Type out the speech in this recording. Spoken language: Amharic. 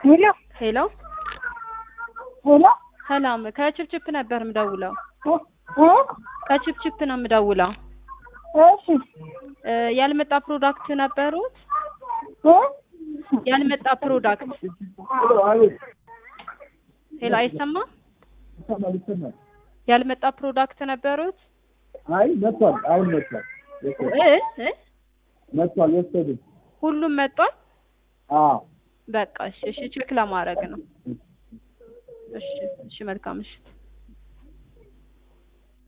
ሄሎ ሄሎ ሄሎ ሰላም፣ ከችፕችፕ ነበር ምደውለው። እ እ ከችፕችፕ ነው ምደውለው። እሺ እ ያልመጣ ፕሮዳክት ነበሩት? እ ያልመጣ ፕሮዳክት ሄሎ፣ አይሰማም? ይሰማል ይሰማል። ያልመጣ ፕሮዳክት ነበሩት? አይ መጥቷል። አሁን መጥቷል እ እ መጥቷል። ወሰዱ። ሁሉም መጧል። አዎ በቃ እሺ፣ እሺ ቼክ ለማድረግ ነው። እሺ፣ እሺ መልካም ምሽት።